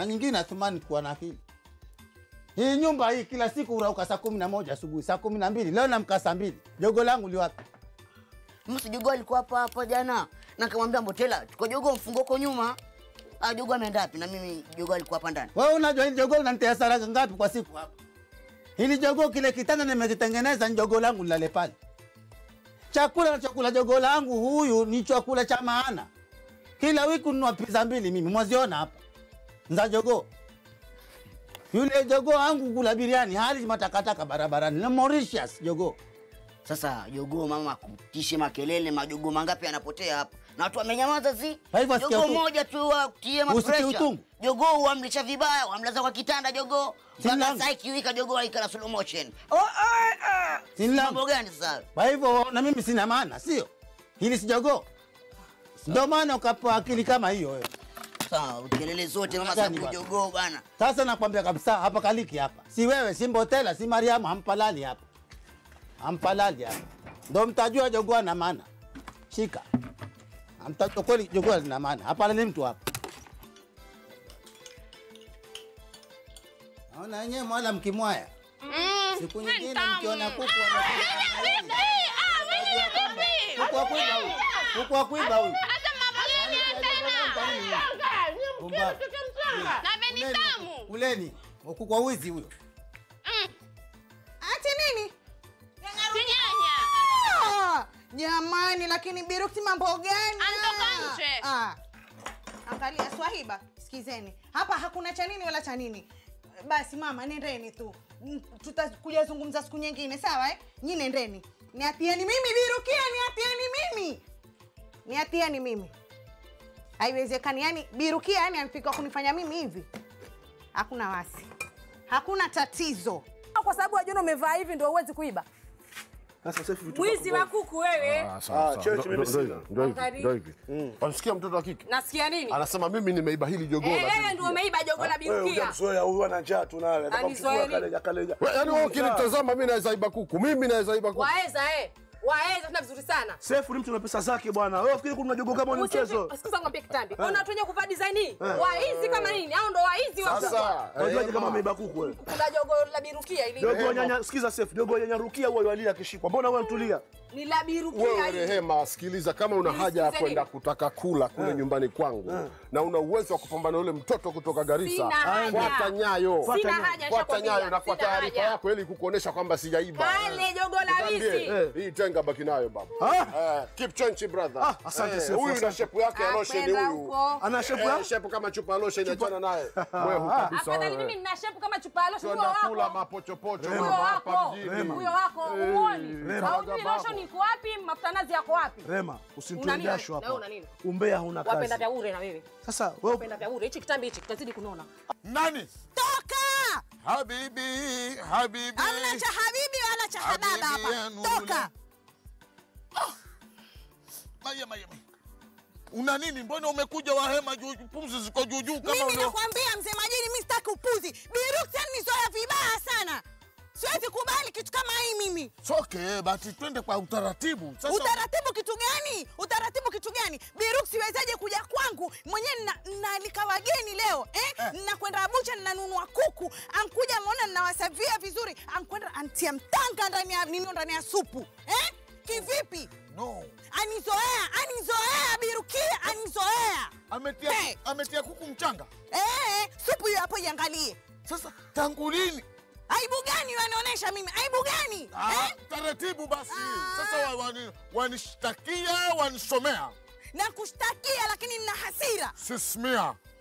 na nyingine Athumani kuwa na akili. Hii nyumba hii kila siku urauka saa kumi na moja asubuhi, saa kumi na mbili leo namka saa mbili. Jogo langu liwapi? Msi jogo alikuwa hapa hapa jana, na kamwambia Mbotela, tuko jogo mfungo uko nyuma. Ah, jogo ameenda wapi? Na mimi jogo alikuwa hapa ndani. Wewe unajua hili jogo linanitia hasara ngapi kwa siku hapa? Hili jogo kile kitanda nimekitengeneza ni jogo langu lilale pale. Chakula na chakula jogo langu huyu ni chakula cha maana. Kila wiki nunua pizza mbili mimi, mwaziona hapa. Nza jogo. Yule jogo wangu kula biriani hali matakataka barabarani. Na Mauritius jogo. Sasa jogo mama kutishe makelele, majogo mangapi yanapotea hapa na watu wamenyamaza, si Kwa hivyo asikia jogo utungu. moja tu watie Usikie mapresha. utungu. Jogo wamlisha vibaya, wamlaza kwa kitanda jogo Sina mpaka langu. saa ikiwika jogo aikala slow motion. Oh, ah, ah. Sina langu. Mambo gani sasa? Kwa hivyo na mimi sina maana, sio? Hili si jogo. Ndio maana ukapewa akili kama hiyo wewe. Sawa, kelele zote mama Gani sababu bwana? jogo bana. Sasa nakwambia kabisa hapa kaliki hapa. Si wewe, si Mbotela, si Mariamu, hampalali hapa. Hampalali hapa. Ndio mtajua jogoo na maana. Shika. Hamtajua kweli jogoo lina maana. Hapa ni mtu hapa. Naona wenyewe mwala mkimwaya. Siku nyingine mkiona kuku wanakula. Kuku wa kuiba huyu. Kuku wa kuiba huyu. Pumbavu. Kuleni, Kuleni. Kuku wa wizi huyo. Ati nini? Ah, Jamani, lakini Birukti mambo gani? Antoka nje. Ah. Angalia Swahiba, sikizeni. Hapa hakuna cha nini wala cha nini. Basi mama, nendeni tu. Mm, Tutakuja zungumza siku nyingine, sawa eh? Nyi nendeni. Niatieni mimi Birukia, niatieni mimi. Niatieni mimi. Haiwezekani, yani Birukia yani amfika kunifanya mimi hivi. Hakuna wasi. Hakuna tatizo. kwa sababu wajiona umevaa hivi ndio huwezi kuiba Sasa sasa vitu mwizi wa kuku wewe Ah, church mimi sina. Ndio hivi, Angalia. ndio hivi. Wanasikia mtoto wa kike nasikia nini anasema mimi nimeiba hili jogoo Eh, la wewe bibi ndio pia. umeiba jogo la Wewe birukia hujamzoea huyu ana njaa tu naye. Anataka Anizoea kumchukua nini? kaleja kaleja. We, Yaani wewe ukinitazama mimi naweza iba kuku, mimi naweza iba kuku. waeza eh waeza tena vizuri sana Sefu ni mtu na pesa zake bwana. Wewe fikiri kuna jogo kama ni mchezo? sikiza ngwambia kitambi kuna watu wenye kuvaa design hii waizi kama nini au ndo waizi wa kuku. Sasa Unajuaje eh, kama ma- ameiba kuku wewe? kuna jogo la birukia ili Jogo nyanya, sikiza Sefu, jogo nyanya rukia huwa yualia akishikwa. Mbona wewe unatulia? ni la birukia wewe hili. Rehema, sikiliza, kama una haja ya Nisikilize kwenda nini? kutaka kula kule nyumbani kwangu na una uwezo wa kupambana na yule mtoto kutoka Garissa, Sina haja. fuata nyayo, Sina haja, fuata nishakwambia. nyayo na kwa Sina taarifa haja. yako ili kukuonesha kwamba sijaiba. Pale jogo la Nikwambie, wizi. eh, hii tenga baki nayo baba. Ah? Eh, keep change brother. Ah, asante Eh, Sefu, Huyu na asante. shepu yake ya lotion Akwenda huyu. huko. Ana shepu Eh, ya? shepu kama chupa ya lotion achana naye. Wewe kabisa. afadhali wewe. mimi nina shepu kama chupa ya lotion huyo Twenda kula wako mapochopocho huyo mama hapa wako mjini. huyo wako uoni Rema. haujui lotion iko wapi mafuta nazi yako wapi Rema, Una usinitoe nini? jasho Na wewe hapa. una nini? Umbea huna wapenda kazi. vya ure na wewe Sasa wewe wapenda vya ure hichi kitambi hichi kitazidi kunona Nani? Toka! Habibi, habibi. Hamna cha habibi wala cha hababa Habibi ya hapa. Nuru. Toka! Maya, maya, maya. Una nini? Mbona umekuja wahema juu, pumzi ziko juu juu kama Mimi ulio... nakwambia mzee Majini, mimi sitaki upuzi. Birukti nizoea vibaya sana. Siwezi kubali kitu kama hii mimi. Soke, basi twende kwa utaratibu. Sasa Utaratibu kitu gani? Utaratibu kitu gani? Biruk siwezaje kuja kwangu mwenyewe na- naalika wageni leo eh? Nakwenda bucha ninanunua kuku, ankuja ameona ninawasavia vizuri, ankwenda antia mtanga ndani ya nino ndani ya supu eh? Kivipi? no. Anizoea, anizoea Birukia, anizoea Ametia, Hey. ametia kuku mchanga. eh, supu hiyo hapo iangalie. Sasa tangu lini? Aibu gani wanaonyesha mimi? Aibu gani Ah, eh? taratibu basi. Ah. Sasa wa- wani- wanishtakia, wanisomea. Na kushtakia lakini nina hasira. Sismia.